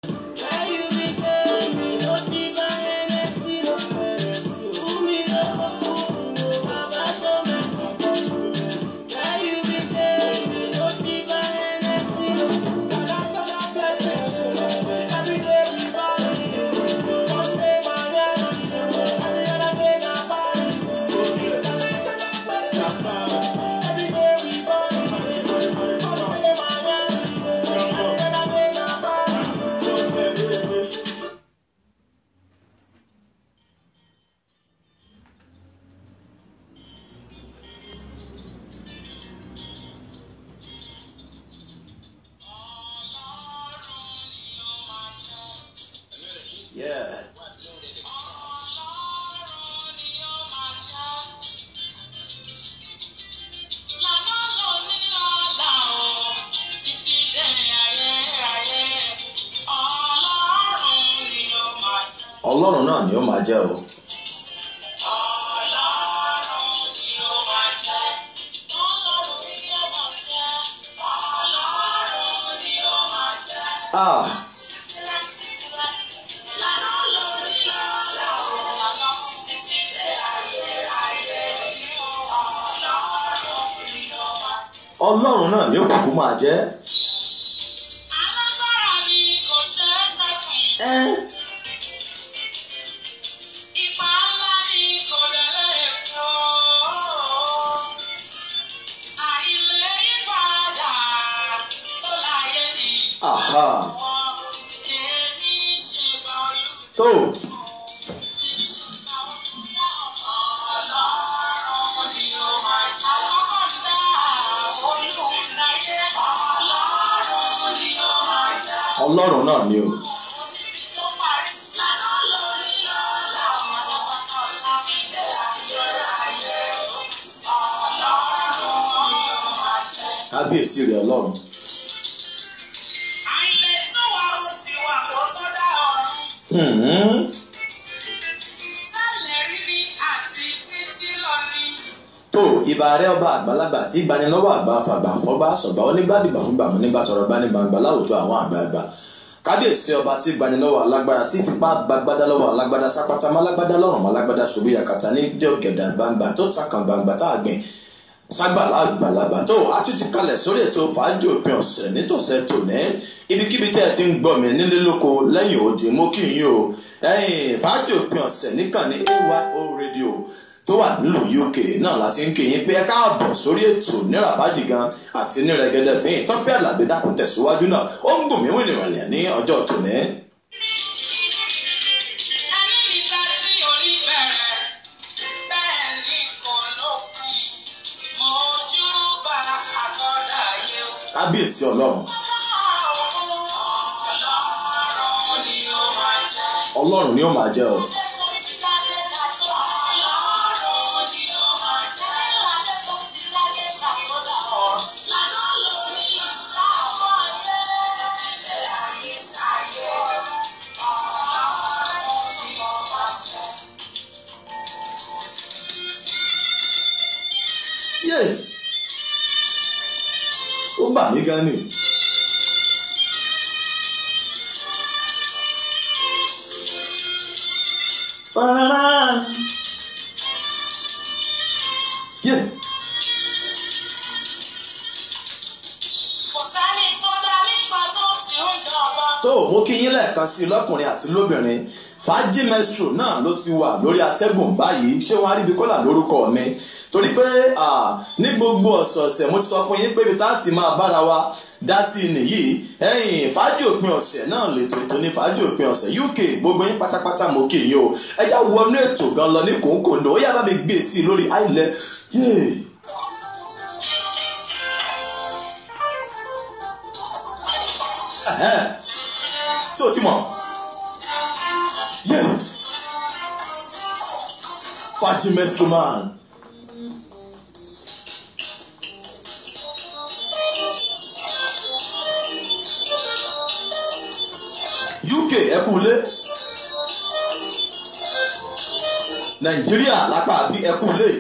Yeah. ọlọ́run náà ni ó máa jẹ́ o. Ah. ọlọ́run náà ni ó kúkú máa jẹ́. Alágbára ni kò ṣeé ṣẹ́kùn. ẹ́ Ipa ńlá ni kò délé kó. Àìlè yípadà tó láyé ni. àhà Èmi ṣe bọ́ọ̀lù. tó Ọlọ́run ni ó máa jẹ́. Àkọ́kọ́ dá olùdáyé. Ọlọ́run ni ó máa jẹ́. ọlọ́run náà ni o. Tó parí sí. Lánàá lórí lọ́la. Pátápátá títí dé ayérayé. Ọlọ́run ni ó máa jẹ́. kábíyèsí rẹ̀ ọlọ́run. Àìlètò wa ó ti wà kó tó dá ọ̀run. Hmm. Tẹ́lẹ̀ rí ní àti títí lọ ní. tó ìbà rẹ ọba àgbàlagbà tí gbanilọ́wọ́ àgbà fàgbà fọ́gbà sọ̀gbà onígbàdìgbà fúngbà mọ́ nígbà tọrọ bá ní gbangba láwùjọ àwọn àgbààgbà kábíyèsí ọba tí gbanilọ́wọ́ alágbára tí fipá gbagbádá lọ́wọ́ alágbádá sápátá málágbádá lọ́rùn málágbádá ṣubú yakata ní jọ̀gẹ̀dà gbangba tó takàn gbangba tá a gbìn ságbàlá àgbàlagbà tó a tún ti kalẹ̀ sórí ètò fàájì òpin ọ̀sẹ̀ nítòsẹ̀ tòní ibikíbi tẹ́ ẹ ti ń gbọ́ mi nílé lóko lẹ́yìn òde mo kí yín o ẹ̀yìn fàájì òpin ọ̀sẹ̀ níkànnì AYO radio tó wà nílùú UK náà láti ń kí yín pé ẹ káàbọ̀ sórí ètò nírabájì gan àti nírẹ̀gẹ́dẹ́ fín tọ́pẹ́ àlàbí dákun tẹ̀síwájú náà ó ń gùn mí wìnìwìnì ní ọjọ́ tòní. Ẹni nígbà tí orí bẹ̀rẹ̀, bẹ́ẹ̀ ni kò lópin. Mojú bá àkọ́dá yé o. kábíyèsí ọlọ́run Ọlọ́run ni ó máa jẹ́. ọlọ́run ni ó máa jẹ́ o. yé ó bà mí gan ni. Parará. yé tó mo kí yín lẹ́ẹ̀kan sí i lọ́kùnrin àti lóbìnrin fàájì mestro náà ló ti wà lórí atẹ́gùn báyìí ṣé wọ́n á rí ibi kọ́là lórúkọ mi torí pé ah, ní gbogbo ọ̀sọ̀ọ̀sẹ̀ mo ti sọ fún yín pé ibi tá a ti máa bára wa dá sí i nìyí ẹ̀yìn fàájì òpin ọ̀sẹ̀ náà lètò ètò ní fàájì òpin ọ̀sẹ̀ UK gbogbo yín pátápátá mo kí yín o ẹ já wọnú ètò gan lọ ní kòńkòndó ó yá bá mi gbé sí i lórí àìlẹ yéè. Ẹ̀hẹ́n. tó o ti mọ̀ yéè. fàájì mestro man. UK ẹ kú lé Nàìjíríà lápá bí ẹ kú lé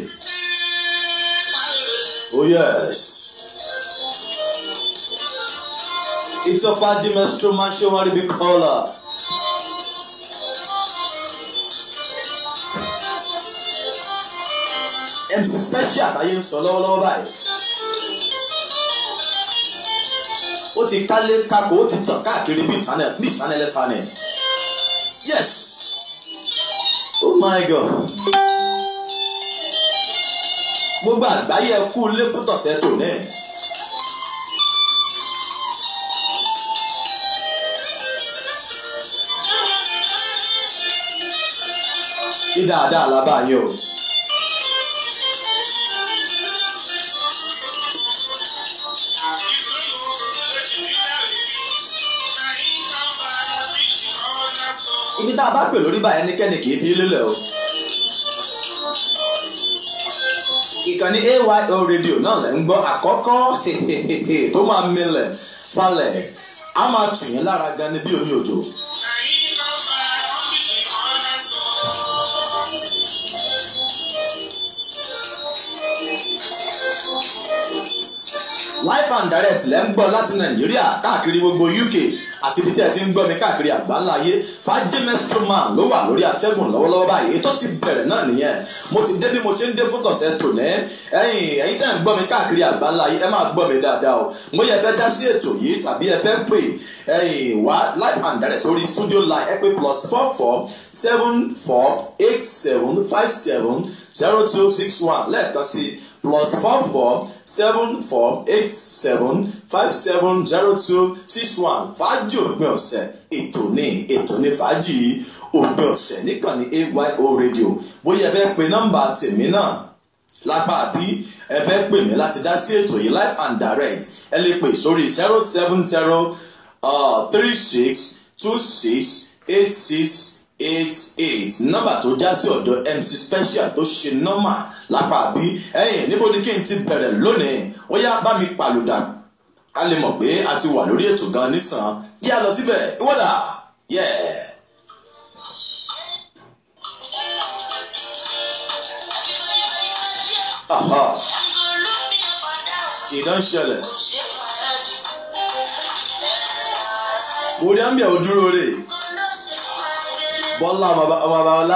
oh yes It's a Faji Maestro Man show on the caller. MC Special àtàyè ń sọ lọ́wọ́lọ́wọ́ báyìí. Ó ti kálé kakò ó ti tàn káàkiri bí ìtànẹ̀ bí ìsánilẹ̀ tànẹ̀. Yes! Oh my God! Gbogbo àgbáyé ẹ kú ilé fún tọ̀sẹ̀ tò náà. Ṣé dáadáa la bá yín o? Ibi tá a bá pè lórí báyìí ẹnikẹ́ni kì í fi lélẹ̀ o. Ìkànnì AYO rédíò náà lẹ́ ń gbọ́ àkọ́kọ́ tó máa milẹ̀ falẹ̀ á máa tù yín lára gan ni bí omi òjò. live and direct lẹ́ ń gbọ́ láti nàìjíríà káàkiri gbogbo uk àti ibi tí ẹ ti ń gbọ́ mi káàkiri àgbáńlá ayé fàájì mestroman ló wà lórí atẹ́gùn lọ́wọ́lọ́wọ́ báyìí tó ti bẹ̀rẹ̀ náà nìyẹn mo ti dé bí mo ṣe ń dé fún tọ̀sẹ̀ tòní ẹ̀yin ẹ̀yin tẹ́ ń gbọ́ mi káàkiri àgbáńlá ayé ẹ máa gbọ́ mi dáadáa o mo yẹ fẹ́ dá sí ètò yìí tàbí ẹ fẹ́ pè ẹ̀yin wá live and direct sórí studio line ẹ pé plus four four seven four eight seven five seven zero two six one lẹ́ẹ̀kan sí plus four four seven four eight seven five seven zero two six one fàájì òpin ọ̀sẹ̀ ètò ní ètò ní fàájì òpin ọ̀sẹ̀ níkànnì AYO radio bóyá ẹ fẹ́ pe nọ́mbà tèmi náà lápá àbí ẹ fẹ́ pè mí láti dá sí ètò yìí live and direct ẹ lè pè sórí zero seven zero three six two six eight six eight eight nọ́mbà tó já sí ọ̀dọ̀ MC Special tó ṣe nọ́mà lápá àbí ẹ̀yìn níbo ni kí n ti bẹ̀rẹ̀ lónìí ó yá bá mi pàlùdà ká lè mọ̀ pé a ti wà lórí ètò gan nísàn kí a lọ síbẹ̀ ìwọ́dà yeah. Aha. Ìdán ṣẹlẹ̀. Orí àmì ẹ̀ ò dúró rè. Bọ́lá ọmọ Babalá.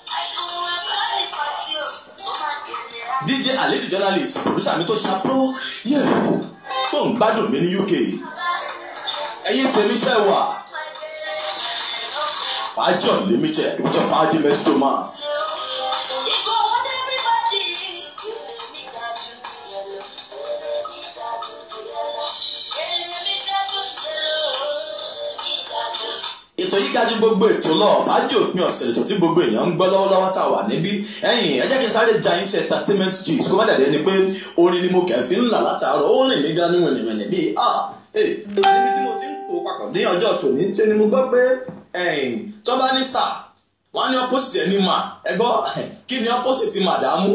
DJ Aledi journalist producer mi tó ṣàpọ̀ yẹ̀ tó ń gbádùn mi ní UK. Ẹyin tèmi ṣe wà. Fàájì unlimited ìjọ fàájì mẹ́sítọ́ máa. ètò yìí ga ju gbogbo ètò lọ fàájì òpin ọ̀sẹ̀ ètò tí gbogbo èèyàn ń gbọ́ lọ́wọ́lọ́wọ́ tá a wà níbí ẹ̀yìn ẹ jẹ́ kí n sáré ja yín ṣe entertainment gist kó má dàdé ni pé orin ni mo kẹ̀ fi ń là látàárọ̀ ó rìn mí gan ní wẹ̀nẹ̀wẹ̀nẹ̀ bíi ah ẹ̀ níbi tí mo ti ń kó papọ̀ ní ọjọ́ tòní ṣe ni mo gbọ́ pé ẹ̀yìn tó bá ní sà wọ́n á ní opposite ẹni mà ẹ gbọ́ kí ni opposite màdàmú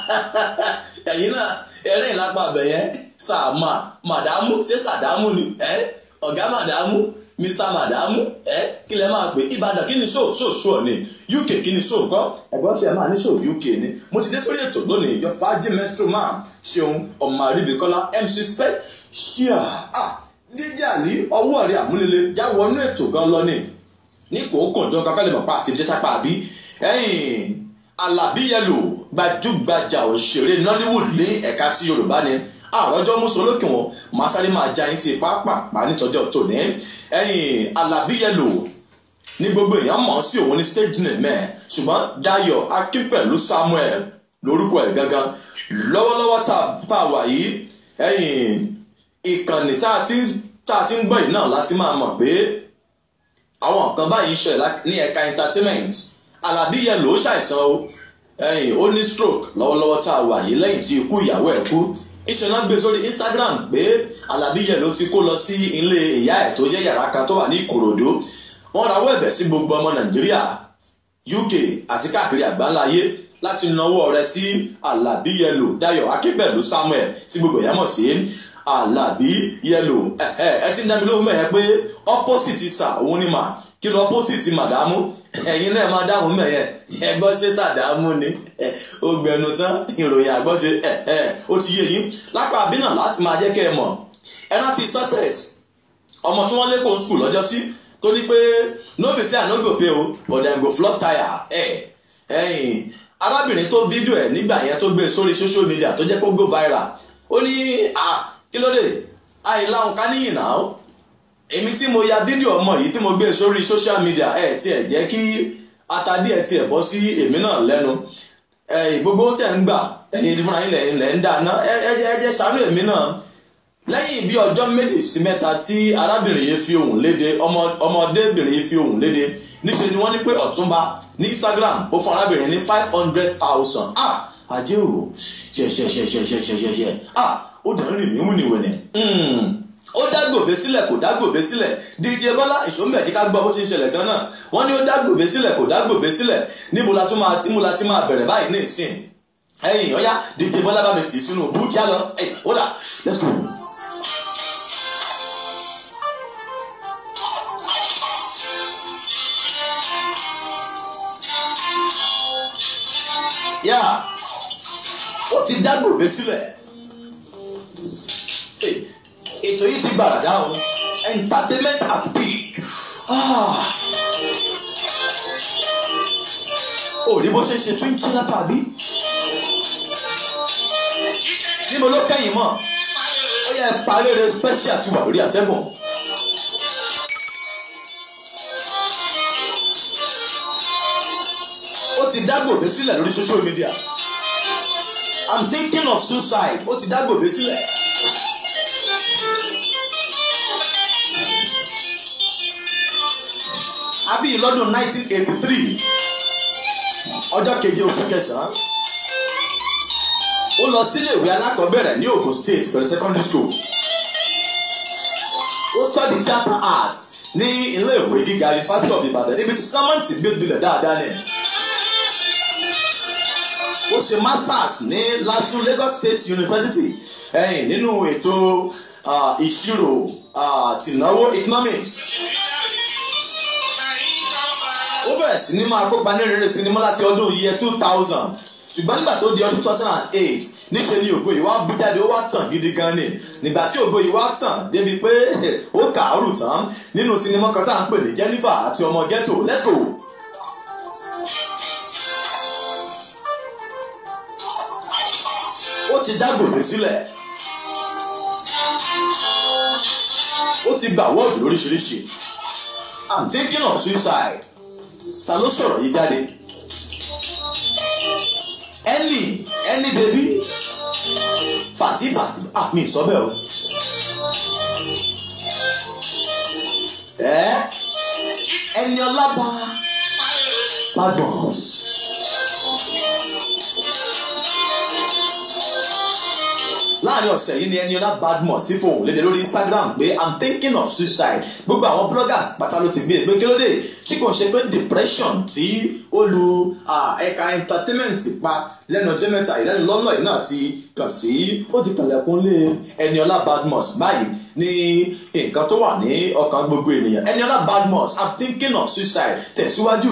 ẹ̀yìn náà ẹ̀rìn lápá abẹ̀yẹn sàmà màdàmú ṣé sàdámù ni ọ̀gá màdàmú mr madamu ẹ kí lẹ máa pè ìbàdàn kí ni show show show ni uk kí ni show kọ ẹ̀gbọ́n ṣe máa ní show uk ni mo ti dé sórí ètò lónìí your fàájì mestro man ṣeun ọmọ àríbíkọ́lá mc spec ṣíà ah dídí àní ọwọ́ rẹ̀ àmúlélẹ̀ já wọnú ètò gan lọ ni ní kòókò jọ kankan lè mọ̀ pa àti jẹ́sápá àbí ẹ̀yìn alábí yẹlò gbajúgbajà òṣèré nollywood ní ẹ̀ka tí yorùbá ni àròjọ mùsùlùmí wọn màá sáré máa já yín sí pápá nítọjọ tòní ẹ̀yìn alábíyẹlò ní gbogbo èèyàn mọ̀ sí òun ní stage name ẹ̀ ṣùgbọ́n Dayọ̀ Akínpẹ̀lú Samuel lórúkọ ẹ̀ gangan lọ́wọ́lọ́wọ́ tá a wà yìí ẹ̀yìn ìkànnì tá a ti ń gbọ́ yìí náà láti máa mọ̀ pé àwọn nǹkan báyìí ń ṣẹlẹ̀ ní ẹ̀ka entertainment alábíyẹlò ṣàìsàn o ẹ̀yìn ó ní stroke lọ́wọ́lọ́wọ́ tá a wà yìí lẹ́yìn tí ikú ìyàwó ẹ̀ kú iṣẹ́ náà gbé sórí Instagram pé Alábí yẹn ló ti kó lọ sí ilé ìyá ẹ̀ tó jẹ́ yàrá kan tó wà ní Ìkòròdú wọ́n rawọ́ ẹ̀bẹ̀ sí gbogbo ọmọ Nàìjíríà UK àti káàkiri àgbáńlá ayé láti nawọ́ rẹ̀ sí Alábí Yẹlò Dayọ̀ Akínpẹ̀lú Samuel tí gbogbo èèyàn mọ̀ sí Alábí Yẹlò ẹ ti ń dábìlì ohun mẹ́yẹ pé opposite sà òun ni mà kí ló opposite màdámù ẹ̀yin náà máa dáhùn mẹ́yẹ ẹgbọ́n ṣe sàdámù ni ó gbẹnu tán ìròyìn àgbọ́ṣe ó ti yé yín lápá àbínà láti máa jẹ́ kẹ́ ẹ mọ̀ ẹ rántí success ọmọ tí wọ́n lé kó skul lọ́jọ́ sí tó ní pé no be say i no go pay o but dem go flog tire ẹ̀ ẹ̀yìn arábìnrin tó fídíò ẹ̀ nígbà yẹn tó gbé sórí social media tó jẹ́ kó go viral ó ní ah kí ló dé àìláhùn ká níyìn náà èmi tí mo ya fídíò ọmọ yìí tí mo gbé sórí social media ẹ̀ tiẹ̀ jẹ́ kí atadí ẹ̀ tiẹ̀ bọ́ sí èmi náà lẹ́nu ẹ̀yìn gbogbo tẹ̀ ń gbà ẹ̀yìn fúnra yín lẹ̀ ń dáná ẹ jẹ́ ṣàánú èmi náà lẹ́yìn bí ọjọ́ méjì sí mẹ́ta tí arábìnrin yìí fi ohùn léde ọmọdébìnrin yìí fi ohùn léde níṣẹ́ ni wọ́n ní pé ọ̀túnba ní Instagram ó fún arábìnrin ní five hundred thousand ah ajé o ṣẹṣẹṣẹṣẹṣẹṣẹṣẹ ah ó dẹ̀ ń rìn mí wúniwẹ̀nẹ̀ ó dágbòbe sílẹ̀ kò dágbòbe sílẹ̀ DJ Bọ́lá ìṣòmbẹ̀jì ká gbọ́ bó ti ń ṣẹlẹ̀ gan náà wọ́n ní ó dágbòbe sílẹ̀ kò dágbòbe sílẹ̀ níbo la tún máa tí mo la ti máa bẹ̀rẹ̀ báyìí ní ìsìn ẹ̀yìn ọ̀yá DJ Bọ́lá bá mi tì sínú bú kí á lọ ẹ̀yìn ó dà let's go. yá ó ti dágbòbe sílẹ̀ ètò yìí ti gbàràdá o entertainment at peak ó rí bó ṣe ṣe tún jí lápá bí níbo ló kẹ́yìn mọ́ ó yẹ parí rẹ special ti wà lórí àtẹ́gùn. ó ti dágbòbe sílẹ̀ lórí social media i'm thinking of suicide ó ti dágbòbe sílẹ̀. àbí lọ́dún 1983 ọjọ́ keje oṣù kẹsàn-án ó lọ sílé ìwé alákọ̀ọ́bẹ̀rẹ̀ ní Ogun State pẹ̀lú secondary school ó study theatre arts ní ilé ìwé gíga University of Ibadan níbi tí sámẹ́ǹtì gbé gbilẹ̀ dáadáa ní ó ṣe masters ní LASU Lagos State University ẹ̀yìn nínú ètò ìṣirò tìnáwó economics ó bẹ̀rẹ̀ sí ní máa kópa ní rere sinimá láti ọdún year two thousand ṣùgbọ́n nígbà tó di ọdún two thousand and eight níṣẹ́ ni ògo yìí wá bú jáde ó wá tàn gidi gan ni nígbà tí ògo yìí wá tàn débi pé ó kàárù tán nínú sinimá kan tá à ń pè ní Jennifer àti ọmọ ghetto let's go. ó ti dá gbòòrè sílẹ̀ ó ti gba wọ́ọ̀dù lóríṣiríṣi i'm thinking of suicide ta ló sọ̀rọ̀ yìí jáde ẹnì ẹnì bèbí fàtí fàtí ah mi sọ bẹ́ẹ̀ o ẹ ẹni ọlábà padons. láàrin ọ̀sẹ̀ yìí ni Eniola Badmus sí fòun lédè lórí Instagram pé i'm thinking of suicide gbogbo àwọn bloggers pátá ló ti gbé pé kí ló dé tí kò ṣe pé depression tí ó lu ẹ̀ka entertainment pa lẹ́nu ọjọ́ mẹ́ta ìlẹ́nu lọ́nà yìí náà ti kàn sí ó ti kànlẹ̀kùn lé Eniola Badmus báyìí ní nǹkan tó wà ní ọkàn gbogbo ènìyàn Eniola Badmus i'm thinking of suicide tẹ̀síwájú.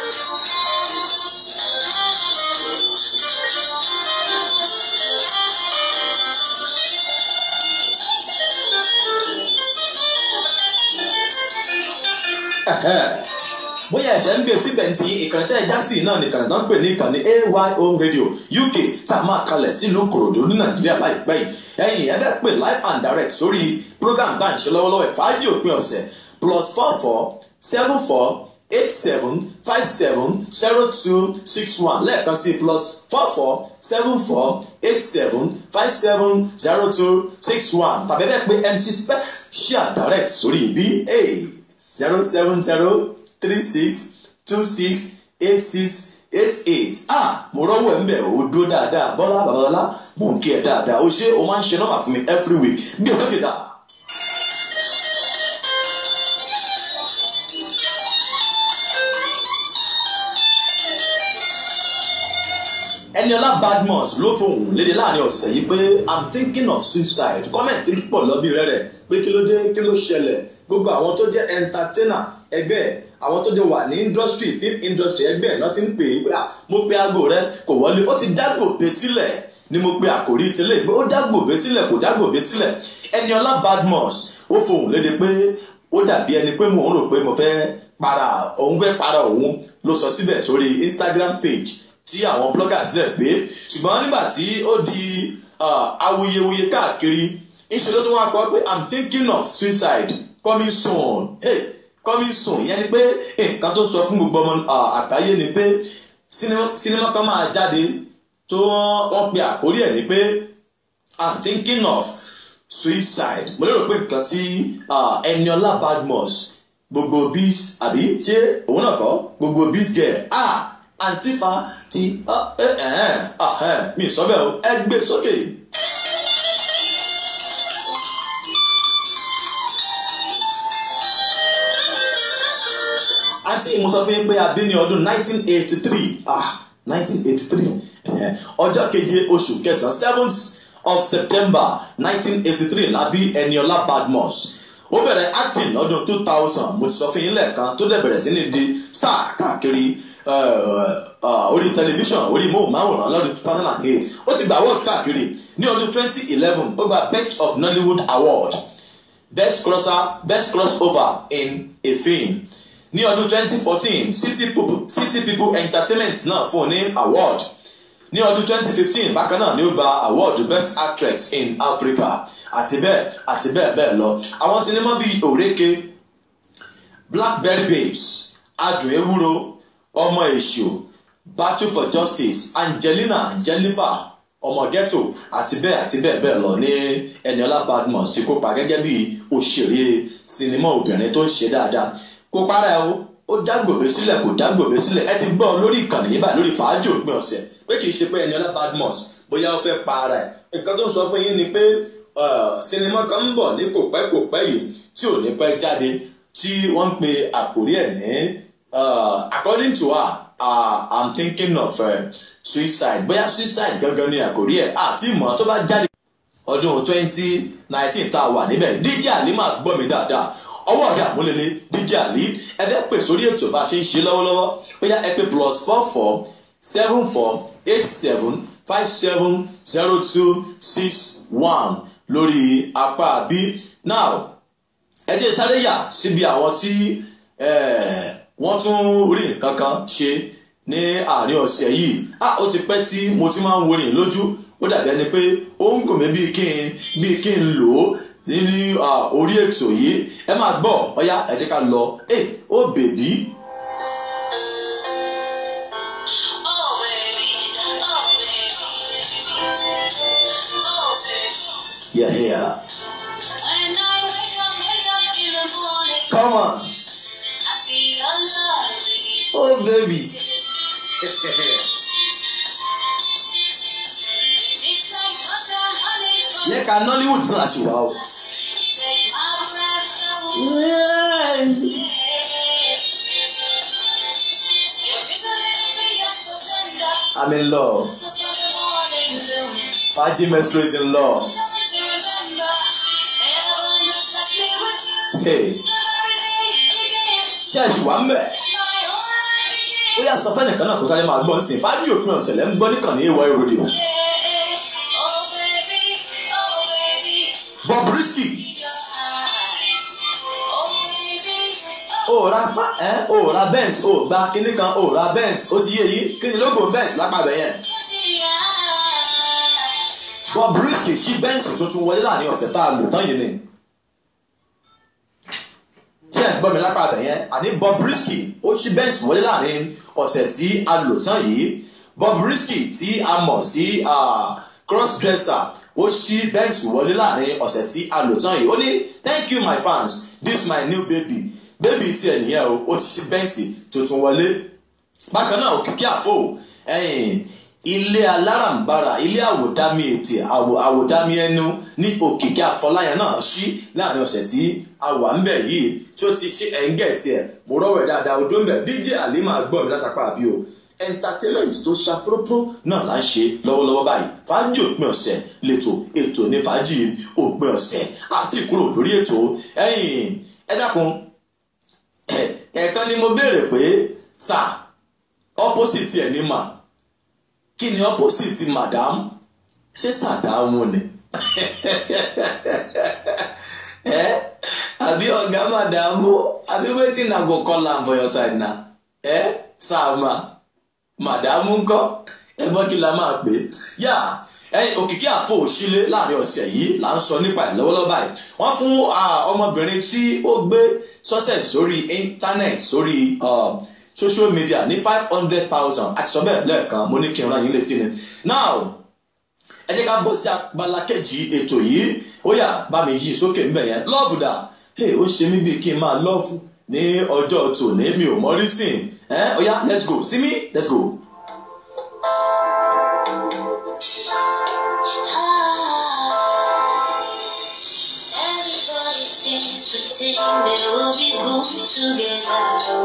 bóyá ẹ̀ṣẹ̀ ń gbé síbẹ̀ ní ti ìkànnì tẹ́ ẹ já sí náà nìkan tó ń pè ní ìkànnì AYO radio UK tá a máa kalẹ̀ sílùú Kòròdú ní Nàìjíríà láìpẹ́ yìí ẹ̀yin ẹ fẹ́ pè live and direct sórí program tá à ń ṣe lọ́wọ́lọ́wọ́ ìfàájì òpin ọ̀sẹ̀ plus four four seven four eight seven five seven zero two six one lẹ́ẹ̀kan sí plus four four seven four eight seven five seven zero two six one tàbí ẹ fẹ́ pè MC special direct sórí ibi zero seven zero three six two six eight six eight eight ah mo rọ́wọ́ ẹ̀ ń bẹ̀ ó dúró dáadáa bọ́lá babalọ́lá mò ń kí ẹ dáadáa ó ṣe o máa ń ṣe nọ́mbà fún mi every week bí o sókè dá. Eniola Badmus ló fohùn léde láàrin ọ̀sẹ̀ yìí pé i'm thinking of suicide kọ́mẹ̀ntì pọ̀ lọ́bí rẹ̀ rẹ̀ pé kí ló dé kí ló ṣẹlẹ̀ gbogbo àwọn tó jẹ́ entertainer ẹgbẹ́ àwọn tó jẹ́ wà ní industry film industry ẹgbẹ́ náà ti ń pè é pé mo pe aago rẹ kò wọlé ó ti dágbòbe sílẹ̀ ni mo pe àkòrí tẹ́lẹ̀ pé ó dágbòbe sílẹ̀ kò dágbòbe sílẹ̀ Eniola Badmus ó fohùn léde pé ó dàbí ẹni pé mò ń rò pé mo fẹ́ para òun fẹ́ para òun ló sọ síbẹ̀ sórí Instagram page tí àwọn bloggers dẹ̀ gbé ṣùgbọ́n nígbà tí ó di awuyewuye káàkiri ìṣòro tó wá kọ pé i'm thinking of suicide coming soon hey, coming soon ìyẹn ni pé nǹkan tó sọ fún gbogbo ọmọ àgbáyé ni pé sinimá kan máa jáde tó wọ́n pe àkórí ẹ̀ ni pé i'm thinking of suicide mo lérò pé nǹkan tí Eniola Badmus gbogbo bis àbí ṣé òun náà kọ́ gbogbo bis girl ah antifa ti mi sọ bẹ́ẹ̀ o ẹ gbé sókè. àǹtí mo sọ fún yín pé a bí ní ọdún 1983 ah 1983 ọjọ́ keje oṣù kẹsàn-án seventh of September 1983 la bí Eniola Badmus ó bẹ̀rẹ̀ acting lọ́dún 2000 mo ti sọ fún yín lẹ́ẹ̀kan tó dẹ̀ bẹ̀rẹ̀ sí ní di star káàkiri orí tẹlifíṣàn orí móhùnmáwòrán lọ́dún 2008 ó ti gba award káàkiri ní ọdún 2011 ó gba best of Nollywood award best crosser best crossover in a film ní ọdún 2014 city people, city people entertainment náà fún un ní award ní ọdún 2015 bákan náà ni ó gba award best actress in Africa àti bẹ́ẹ̀ àti bẹ́ẹ̀ bẹ́ẹ̀ lọ àwọn sinimá bíi òrèké blackberry babes adùn ewúro ọmọ èṣù battle for justice angelina jennifer ọmọ ghetto àti bẹ́ẹ̀ àti bẹ́ẹ̀ bẹ́ẹ̀ lọ ní Eniola Badmus ti kópa gẹ́gẹ́ bí òṣèré sinimá obìnrin tó ń ṣe dáadáa kó para ẹ o ó dágbòbe sílẹ̀ kò dágbòbe sílẹ̀ ẹ ti gbọ́ lórí ìkànnì yìí báyìí lórí fàájì òpin ọ̀sẹ̀ pé kì í ṣe pé Eniola Badmus bóyá ó fẹ́ pa ara ẹ̀ nǹkan tó ń sọ fún yín ni pé sinimá kan ń bọ̀ ní kò pẹ́ kò pẹ́ yìí tí ò ní pẹ́ jáde tí wọ́n ń pe àkórí ẹ̀ ní according to her uh, I'm thinking of uh, suicide bóyá suicide gangan ni àkórí ẹ̀ àti ìmọ̀ tó bá jáde ọdún twenty nineteen tá a wà níbẹ̀ DJ Halima gbọ́ mi dáadáa ọwọ́ ọ̀dà àmúlẹ̀lẹ̀ DJ Ali ẹ fẹ́ pè sórí ètò bá a ṣe ń ṣe lọ́wọ́lọ́wọ́ bóyá ẹ pè plus four four seven four eight seven five seven zero two six one lórí apá bí now ẹ jẹ́ sáré yà síbi àwọn tí wọ́n tún rí nǹkan kan ṣe ní àárín ọ̀sẹ̀ yìí ah ó ti pẹ́ tí mo ti máa ń worin lójú ó dàbí ẹni pé ó ń gùn mí bíi kí n bíi kí n lò ó ní orí ètò yìí ẹ máa gbọ́ ọ̀yá ẹ jẹ́ ká lọ ẹ ó bèbí. Yeah, yeah. When I wake up, wake up in the morning, Come on. I see your love. Oh, baby. It's like butter, honey from Lẹ́ka Nollywood náà ṣì wá o. take my breath away. Your bitter little finger so tender, I'm in love. touch of the morning dew. Faji Maestro is in love. Just to remember, heaven just bless me with you. Hey, Every day you give ṣé ẹ ṣì wá ń bẹ̀? my whole life begins. Ó yà sọ fẹ́nìkan náà kó sáré máa gbọ́ sí i. Fájì òpin ọ̀sẹ̀ lẹ́ ń gbọ́ níkànnì ìwọ ìròdì. Oh baby, oh baby, Bobrisky. your eyes. Oh baby, O ra pa ẹ́ o ra Benz o gba kinní kan o ra Benz o ti yé yìí kí ni lógo Benz lápàbẹ̀ yẹn. Bobrisky ṣí Benz tuntun wọlé láàrin ọ̀sẹ̀ tá a lò tán yìí ni. Ṣé ẹ̀ ń gbọ́ mi lápàbẹ̀ yẹn? Àní Bobrisky ó ṣí Benz wọlé láàrin ọ̀sẹ̀ tí a lò tán yìí. Bobrisky tí a mọ̀ sí ah, crossdresser ó ṣí Benz wọlé láàrin ọ̀sẹ̀ tí a lò tán yìí. Ó ní thank you my fans this my new baby baby tiẹ̀ nìyẹn o ó ti ṣí Benz tuntun wọlé bákan náà òkìkí àfò ẹ̀yìn ilé alárànbarà ilé àwòdámi ètè àwò àwòdámi ẹnu ní òkìkí àfọláyàn náà ṣí láàrin ọ̀sẹ̀ tí a wà ń bẹ̀ yìí tí ó ti ṣe ẹ̀ńgẹ̀ tiẹ̀ mo rọ́wọ́ ẹ̀ dáadáa odó ń bẹ̀ DJ Halima gbọ́ mi látàpá àbí o entertainment tó ṣàprópó náà là ń ṣe lọ́wọ́lọ́wọ́ báyìí fàájì òpin ọ̀sẹ̀ lẹ́tọ̀ ètò ní fàájì òpin ọ̀sẹ̀ àti ìkúrò lórí ètò ẹ̀yìn ẹ dákun ẹ̀ẹ̀kan ni mo béèrè pé sáà opposite ẹ̀ ní mà kí ni opposite madam ṣé sàdámù ni ẹ àbí ọ̀gá màdàmú àbí wetin na go call am for your side na ẹ sáàmà màdàmú ńkọ́ ẹgbọ́n kí la máa pè é yá ẹyin òkìkí àfọ òṣìlẹ láàrin ọ̀sẹ̀ yìí là ń sọ nípa ẹ̀ lọ́wọ́lọ́wọ́ báyìí wọ́n fún ọmọbìnrin tí ó gbé success sórí internet sórí social media ní five hundred thousand àti sọ bẹ́ẹ̀ lẹ́ẹ̀kan mo ní kí n rán yín létí ni now ẹ jẹ́ ká bọ́ sí abala kejì ètò yìí ó yá bá mi yí sókè ńbẹ̀ yẹn lọ́ọ̀fù dà hey, ó ṣe mí bíi kí n máa lọ́ọ̀fù ní ọjọ́ tòní mi ò mọ́rí sìn ẹ́ ó yá let's go see me let's go. Everybody seems to think they will be good together.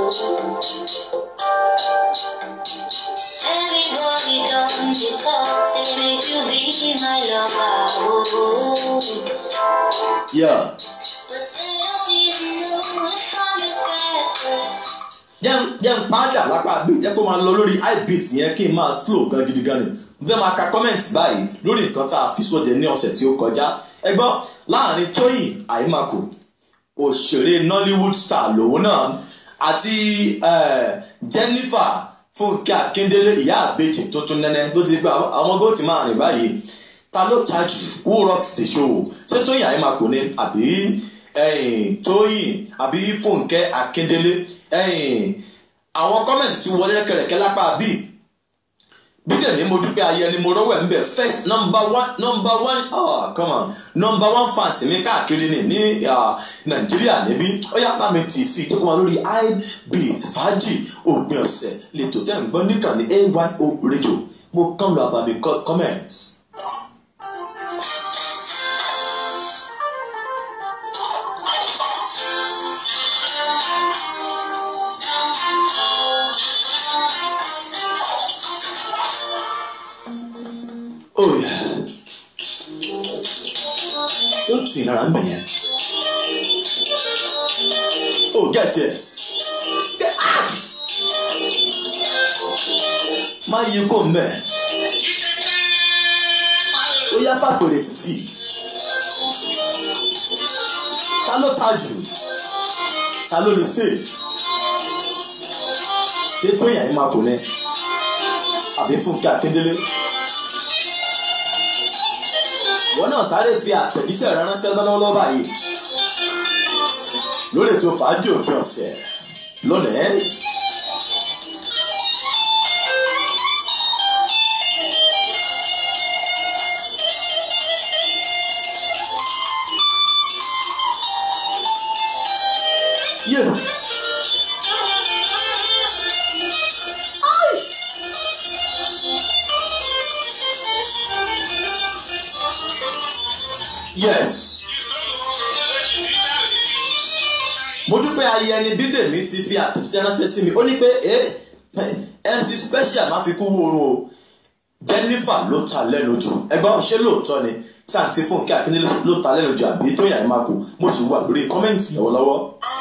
Everybody don't you talk, say make you be my lover. Oh, Yeah. but they don't even know if I'm expected. jẹ́ ń- jẹ́ ń padà lápá bí jẹ́ kó máa lọ lórí ibit yẹn kí n máa flow gan gidi gan ni mo fẹ́ máa ka comment báyìí lórí nǹkan tá a fi sóde ní ọ̀sẹ̀ tí ó kọjá ẹ gbọ́ láàrin tóyìn àìmàkù òṣèré nollywood star lòun náà àti eh, jennifer fúnkẹ́ akíndélé ìyá àbèjì tuntun nẹ́nẹ́ tó ti gbé àwọn- àwọn góòtì máa rìn báyìí ta ló ta jù who rocks the show ṣé tóyìn àìmàkù ni àbí ẹ̀yìn tóyìn àbí fúnkẹ́ akíndélé ẹ̀yìn àwọn kọ́mẹ̀ntì ti wọlé rẹ́kẹrẹ́kẹ́ lápá bíi bídẹ̀ ní mo dúpẹ́ ayé ni mo rọ́wọ́ ẹ̀ ń bẹ̀ first number one number one oh come on number one fans mi káàkiri ni ní ah, nàìjíríà níbí ó yá bá mi tì sí i tó kọ́ wa lórí ibeat fàájì òpin ọ̀sẹ̀ lẹ́tọ̀ tẹ́ ń gbọ́ níkànnì ayo radio mo kàn lọ àbàmì co- comment. oh yeah tó tù ìnara ń bẹ̀ yẹn oh get it Get out. má yí kó ń bẹ̀ ó yá fàpèrè tì sí ta ló ta jù ta ló lè stay ṣé tó yàn yín máa kò ní àbí fúnkẹ́ akíndélé wọn náà sáré fi àtẹ̀jíṣẹ́ rẹ ránṣẹ́ lọ́wọ́lọ́wọ́ báyìí lórí ètò fàájì òpin ọ̀sẹ̀ lónìí. Yeah. Yes. mo dúpẹ́ ayé ẹni bídèmí ti fi àtẹ̀jíṣẹ́ ránṣẹ́ sí mi ó ní pé ẹ mc special máa fi kú wóorun o jennifer ló ta lẹ́nu jù ẹgbọ́n ṣé lóòótọ́ ni santi fúnkẹ́ akíndélé ló ta lẹ́nu jù àbí tó yàn máa kú mo sì wà lórí kọ́mẹ́ǹtì lọ́wọ́lọ́wọ́.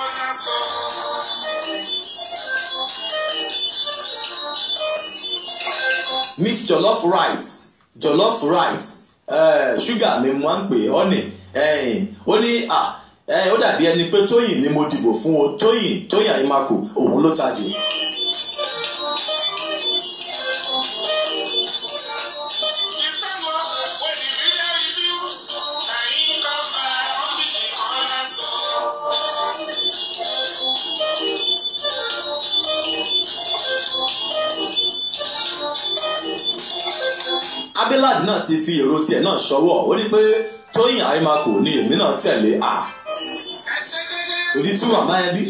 miss jollof rice jollof rice eh, ṣúgà mi mo máa ń pè é ọ́nì ó ní à ẹ ó dàbí ẹni pé tóyìn ni mo dìbò fún o tóyìn tóyìn àyèmàkù òun ló ta jù. abilad náà ti fi èrò tiẹ̀ náà ṣọwọ́ ó ní pé tóyìn àyèmàkù ni èmi náà tẹ̀lé à òdì tí wà máa bí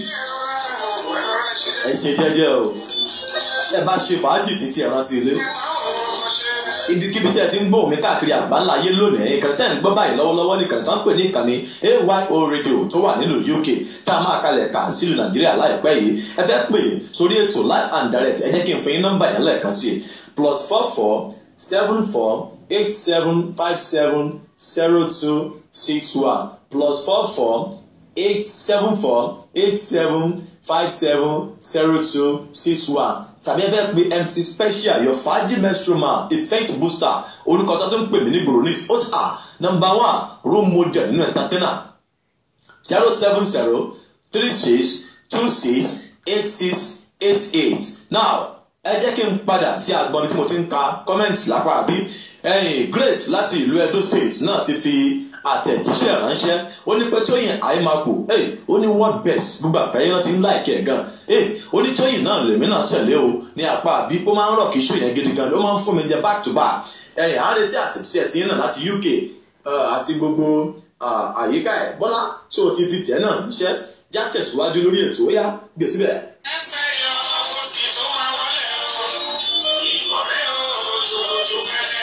ẹ ṣe jẹ́jẹ́ o ẹ bá ṣe fàájì títí ẹ rántí ilé ibikíbi tí ẹ ti ń gbóhùn mi káàkiri àgbáńlá ayé lónìí ìkànnì tẹ́ ń gbọ́ báyìí lọ́wọ́lọ́wọ́ ní ìkànnì tó ń pè ní ìkànnì ayo radio tó wà nílùú uk tá a máa kalẹ̀ kà sílùú nàìjíríà láìpẹ́ yìí ẹ fẹ́ pè sórí ètò live and direct ẹ jẹ́ kí n fún yín nọ́mbà yẹn lẹ́ẹ̀kan sí i plus four four seven four eight seven five seven zero two six one plus four four eight seven four eight seven five seven zero two six one tàbí ẹ fẹ́ pe mc special your fàájì mestroma effect booster orúkọ tó tó ń pè mí ní gbòòrò ní ọ̀tà number one role model nínú entertainer zero seven zero three six two six eight six eight eight now ẹ jẹ́ kí n padà sí agbọ́n tí mo ti ń ka comment lápá àbí ẹ̀yìn Grace láti ìlú Edo State náà ti fi àtẹ̀jíṣẹ́ ránṣẹ́ ó ní pé tóyìn àìmákù ó ní what best gbogbo àgbáyé náà ti ń láìkẹ́ ẹ̀ gan ó ní tóyìn náà lèmi náà tẹ̀lé o ní apá àbí ó máa ń rọ̀ kí iṣu yẹn gidi gan ó máa ń fún mi jẹ back to back ẹ̀yìn à ń retí àtẹ̀jíṣẹ́ tí yín náà láti UK àti gbogbo àyíká ẹ̀ bọ́lá tó o ti fi tiẹ̀ náà ránṣẹ́ já tẹ̀síwájú lórí ètò ó yá gbé síbẹ̀. ẹsẹ̀ yọ ọmọ sì tó máa wọlé o ìkọ̀rẹ́ o lójú fẹ́lẹ́.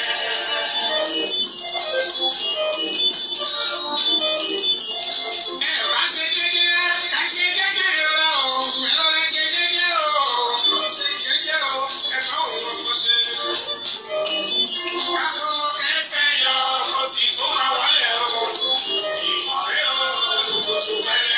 ẹ bá ṣe jẹ́jẹ́ ẹ ṣe jẹ́jẹ́ rẹ o ẹ lọ ẹ ṣe jẹ́jẹ́ o ṣe jẹ́jẹ́ o ẹ bá òun kò ṣe. kákó ẹsẹ̀ yọ ọmọ sì tó máa wọlé o ìkọ̀rẹ́ o lójú fẹ́lẹ́.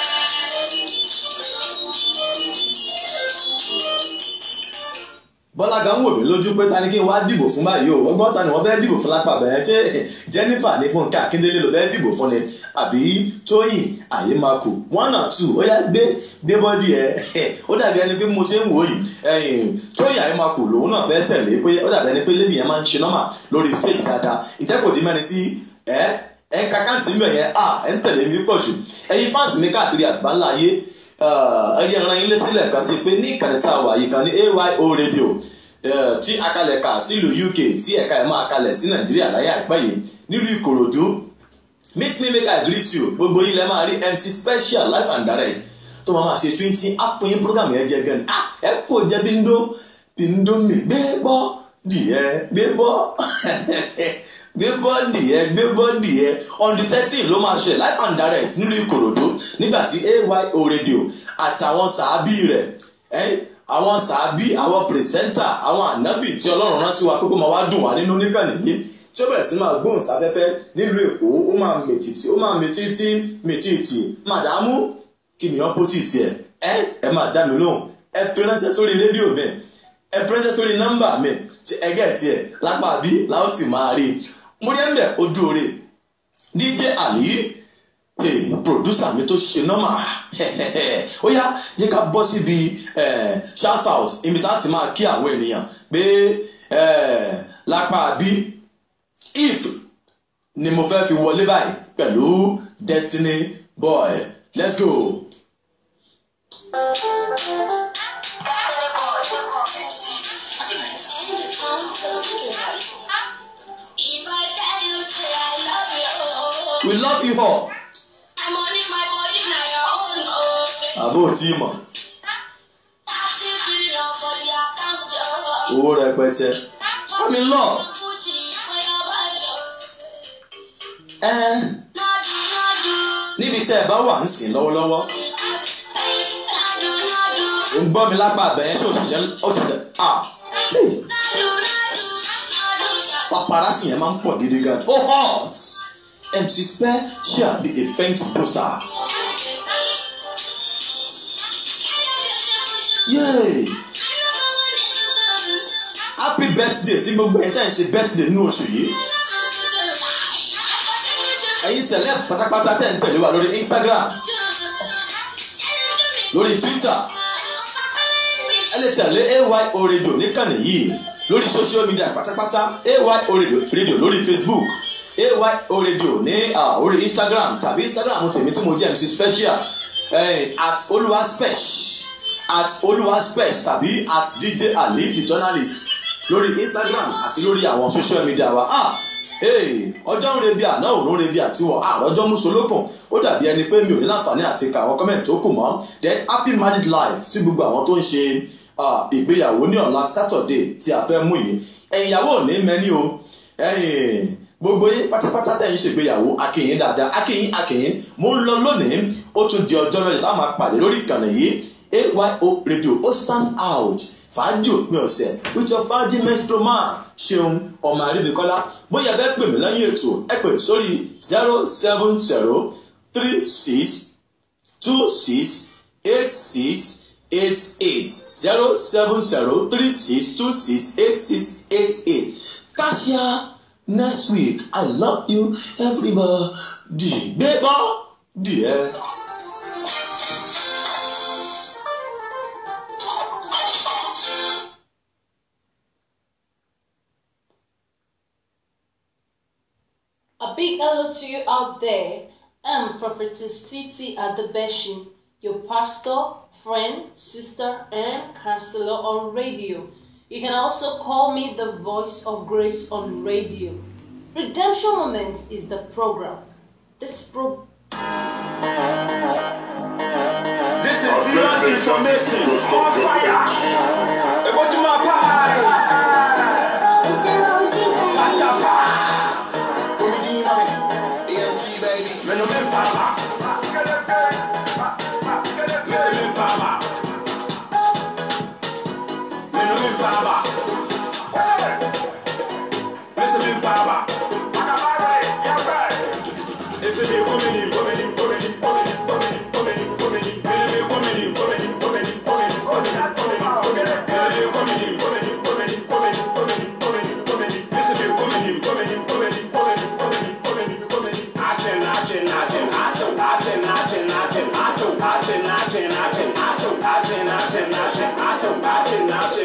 bọ́lá gan wò mí lójú pé ta ni kí n wá dìbò fún báyìí o ọgbọ́n ta ni wọ́n fẹ́ dìbò fún lápá bẹ́ẹ̀ ṣé Jennifer ní Fúnkẹ́ Akíndélé ló fẹ́ dìbò fún ni àbí Tóyìn Àyèmákù one and two ó yá gbé gbé bọ́dì ẹ̀ ó dàbí ẹni pé mo ṣe ń wò yìí ẹ̀yìn Tóyìn Àyèmákù lòun náà fẹ́ tẹ̀lé pé ó dàbí ẹni pé lady yẹn máa ń ṣe nọ́mà lórí stage dáadáa ìtẹ́kọ̀ọ́ di mẹ́rin sí ẹ̀ ẹ̀ kàkàǹtì ń bẹ̀ yẹn à ẹ̀ ń tẹ̀lé mi pọ̀ jù ẹ̀yin fáǹsì mi káàkiri àgbáńlá ayé ẹyẹ ìran yín létí lẹ́ẹ̀kan sí pé ní ìkànnì tá a wà yìí kan ní AYO radio tí akalẹ̀ kà sílùú UK tí ẹ̀ka ẹ̀ máa kalẹ̀ sí Nàìjíríà láyé àìpẹ́ yìí nílùú Ìkòròdú meet me make I greet you gbogbo yín lẹ́ máa rí MC special live and direct tó máa máa ṣe twenty àfọyín program yẹn jẹ gan ah ẹ kò jẹ bíndó bíndó mi gbé bọ́ dìé gbé bọ́ gbé bọ́ọ̀dì ẹ gbé bọ́ọ̀dì ẹ on the thirteen ló máa ṣe live and direct nílùú Ìkòròdú nígbà tí AYO radio àtàwọn sàábì rẹ̀ àwọn sàábì àwọn pìrìsẹ́ńtà àwọn ànábì tí Ọlọ́run rán sí wa kókó máa wá dùn wá nínú níkànnì yìí tí ó bẹ̀rẹ̀ sí máa gbóhùn sáfẹ́fẹ́ nílùú Èkó ó máa mètìtì ó máa mètìtì mètìtì màdàmú kí ni opposite ẹ ẹ ẹ máa dá mi lóhùn ẹ fi ránṣẹ́ sórí rédíò mi ẹ fi ránṣẹ́ sórí nọ́mbà mi ṣe ẹgẹ́ tiẹ̀ lápá bí làó sì máa rí i mo rí ẹ̀mbẹ̀ ojú oore DJ Ali hey, producer mi tó ṣe nọ́mà ó yá jẹ́ ká bọ́ síbi shout out ibi tá a ti máa kí àwọn ènìyàn pé lápá bí if ni mo fẹ́ fi wọlé báyìí pẹ̀lú Destiny Boy let's go. If I tell you, say I love you, we love you all I'm on in my body, now your own, oh. àbó tí ì mọ̀ Thirty billion for the account, oh. owó rẹpẹtẹ I'm in love. Pussy for your body, oh. ẹ Nadu, nadu, níbi tẹ́ ẹ bá wà ń sìn lọ́wọ́lọ́wọ́ nadu, nadu, ò ń gbọ́ mi lápá abẹ́yẹn ṣé òṣìṣẹ́ òṣìṣẹ́ ah hey. nadu, nadu, nadu, sa- paparazzi yẹn máa ń pọ̀ gidi gan. ó hot MC Special be a faint poster. yay happy birthday tí gbogbo ẹ̀ tẹ́ ń ṣe birthday nínú oṣù yìí. ẹ̀yin celeb pátápátá tẹ́ ń tẹ̀lé wa lórí Instagram lórí Twitter ẹ lè tẹ̀lé AYO radio níkànnì yìí lórí social media pátápátá AYO radio radio lórí Facebook AYO radio ní ah, orí Instagram tàbí Instagram tèmi tí mo jẹ́ MC Special eh, at olúwa spech at olúwa spech tàbí at DJ Ali the journalist lórí Instagram àti lórí àwọn social media wa ah hey, ọjọ́ ń rebi àná òun rebi àtiwọ̀ àròjọ́ mùsùlùkùn ó dàbí ẹni pé mi ò ní láǹfààní àti ka àwọn kọ́mẹ̀ntì tó kù mọ́ then happy married life sí gbogbo àwọn tó ń ṣe ah, ìgbéyàwó ní ọ̀la Saturday tí a fẹ́ mú yìí ẹ̀yin ìyàwó ò ní mẹ́ni o ẹ̀yin gbogbo yín pátápátá tẹ̀ ń ṣègbéyàwó akínyìn dáadáa akínyìn akínyìn mo ń lọ lónìí ó tún di ọjọ́ mẹ́jọ láwọn máa pàdé lórí ìkànnì yìí AYO radio ó stand out fàájì òpin ọ̀sẹ̀ with your fàájì menstrual man ṣeun ọmọ àríbíkọ́lá bóyá ẹ fẹ́ pè mí lẹ́yìn ètò ẹ pè sórí zero seven zero three six two six eight six eight eight zero seven zero three six two six eight six eight eight Kasia next week I love you everybody gbé bọ́ díẹ̀. A big hello to you out there. I'm Prophetess Titi Adebeshi, your pastor, friend, sister, and counselor on radio. You can also call me the voice of grace on radio. Redemption Moment is the program. This pro- This is serious information. On fire. Ebo to my pie. Atapa. Me no me pama. Me se me pama. Me no me pama. Me se me pama. If it be woman, woman, woman, woman, woman, woman, woman, me no me woman, woman, woman, woman, woman, woman, Action, action, action, action, action, action, action, action, action,